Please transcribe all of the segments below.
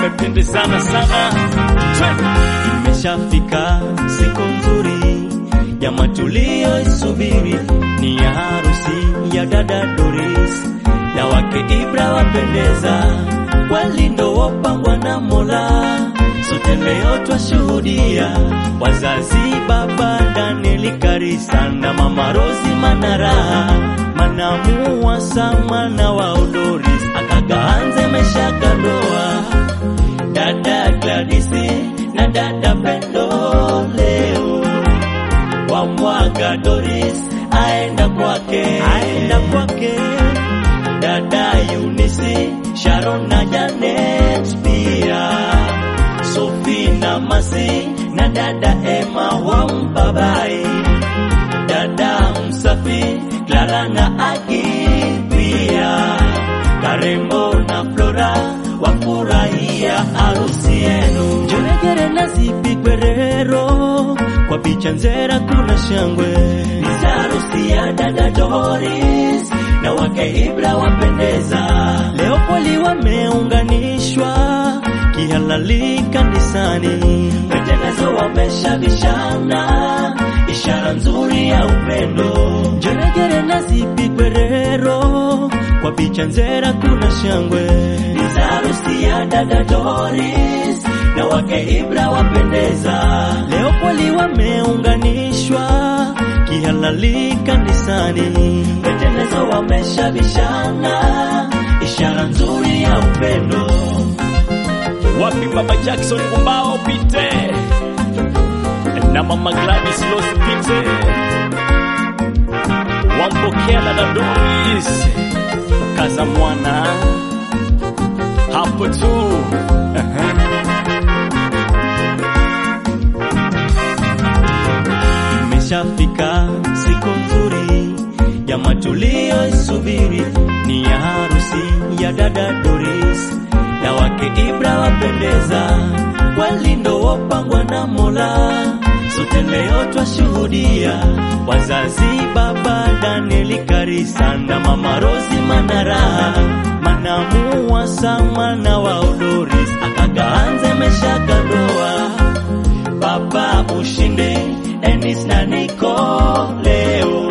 wamependezana sana. Imeshafika siku nzuri ya matulio isubiri, ni ya harusi ya dada Doris na wake Ibra wapendeza, walindo wopangwa na Mola. Sote leo twashuhudia wazazi, baba Danieli Karisa na mama Rosi Manara, manamu wasa mwana wa Doris akagaanze maisha kandoa dada Gladisi na dada Pendo leo wamwaga Doris aenda kwake, aenda kwake dada Eunice, Sharon na Janet pia Sophie na Masi na dada Emma wampa bai dada Msafi, Clara na Agi pia Karembo na Flora wafurahia harusi yenu. Njerejere na zipi Gwerero, kwa picha nzera kuna shangwe. Ni harusi ya dada Doris na wake Ibra wapendeza. Leo poli wameunganishwa kihalali kanisani, matengenezo wameshabishana, ishara nzuri ya upendo. Njerejere na zipi Gwerero, kwa picha nzera kuna shangwe. Ni harusi ya dada Doris na wake Ibra wapendeza. Leo poli wameunganishwa kihalali kanisani, matengenezo wameshabishana, ishara nzuri ya upendo. Wapi baba Jackson Gumbao pite na mama Gladys Losi pite, wampokea dada Doris kaza mwana hapo tu Imeshafika siku nzuri ya matulio isubiri, ni ya harusi ya dada Doris na wake Ibra wapendeza, walindo wopangwa na Mola. Sote leo twashuhudia wazazi, baba Danieli Karisa na mama Rosi Manara, manamu wasa mwana wa Doris akagaanze maisha kandoa baba ushinde Enis na Niko leo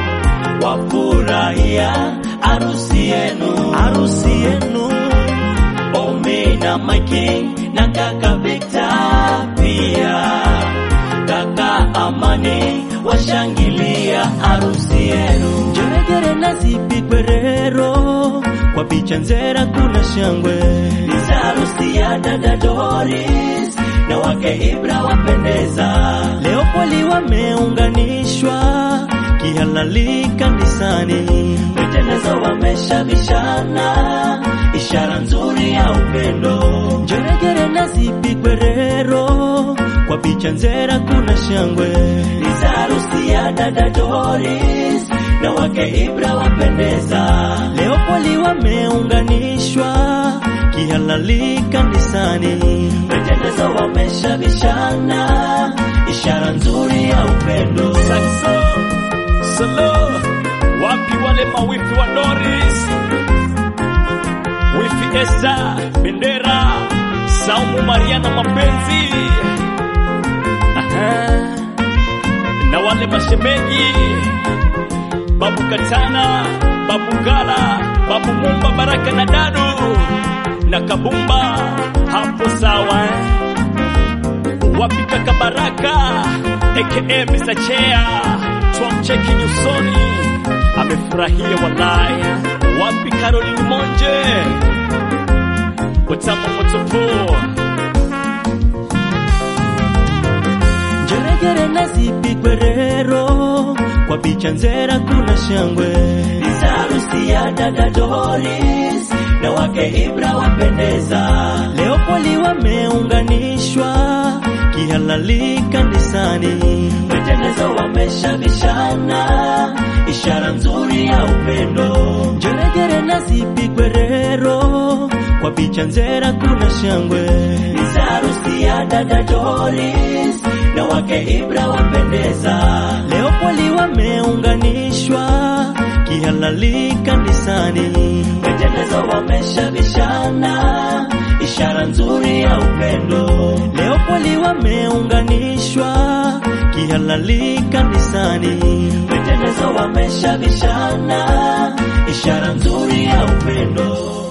wafurahia harusi yenu, harusi yenu. Omi na Mike na kaka Victor pia kaka Amani washangilia harusi yenu. Njerejere na zipi Gwerero, kwa picha nzera kuna shangwe. Ni harusi ya dada Doris na wake Ibra wapendeza. Leo poli wameunganishwa kihalali kanisani, matengenezo wameshabishana, ishara nzuri ya upendo. Njerejere na zipi Gwerero, kwa picha nzera kuna shangwe. Ni harusi ya dada Doris na wake Ibra wapendeza. Leo poli wameunganishwa kihalali kanisani, matengenezo wameshabishana, ishara nzuri ya upendo. Saxo Solo, wapi wale mawifi wa Doris, wifi Esther Bendera, Saumu Mariana mapenzi Aha. na wale mashemeji Babu Katana, Babu Gala, Babu Mumba, Baraka na Dadu na Kabumba, hapo sawa eh? wapi kaka Baraka aka Mr. Chea, twamcheki nyusoni, amefurahia walai. Wapi Caroline Monje, watamu motopo Njerejere na zipi Gwerero, kwa picha nzera kuna shangwe. Ni harusi ya dada Doris na wake Ibra wapendeza. Leo poli wameunganishwa kihalali kanisani, matengenezo wameshabishana, ishara nzuri ya upendo. Njerejere na zipi Gwerero, kwa picha nzera kuna shangwe. Ni harusi ya dada Doris na wake Ibra wapendeza. Leo poli wameunganishwa kihalali kanisani, matengenezo wameshabishana, ishara ishara nzuri ya upendo. Leo kweli wameunganishwa kihalali kanisani, wetendezo wameshabishana, ishara nzuri ya upendo.